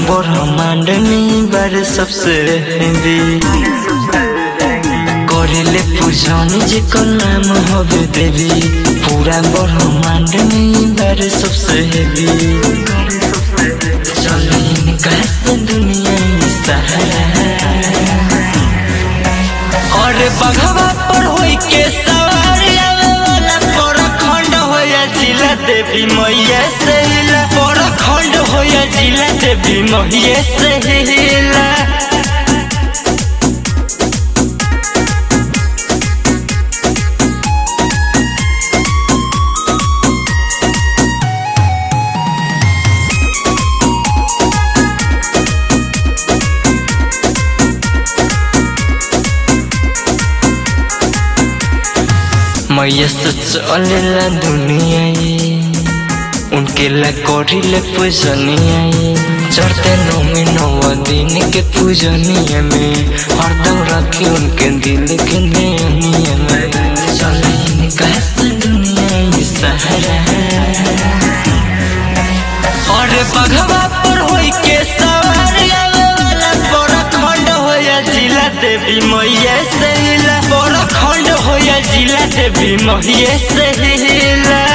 ब्रह्मांड में बार सबसे हेवी करेले पूजन जेकर नाम हवे देवी पूरा ब्रह्मांड में बार सबसे हेवी चलिन कैसे दुनिया में सहारा और बघवा पर होई के सवार आवे वाला परखंड होया जिला देवी मैया से हिला परखंड होया जिला देवी मैया से हिला मैया से चलेला दुनिया ये उनके ला करिले पूजनिया ये चढ़ते नौमी नौवा दिन के पूजनिया में हरदम रखी उनके दिल के नयनिया में चले इनका से दुनिया ये सहारा और बघवा पर होई के सवार आवे वाला परखंड होया जिला देवी मैया से हिला परखंड होया जिला देवी मैया से हिला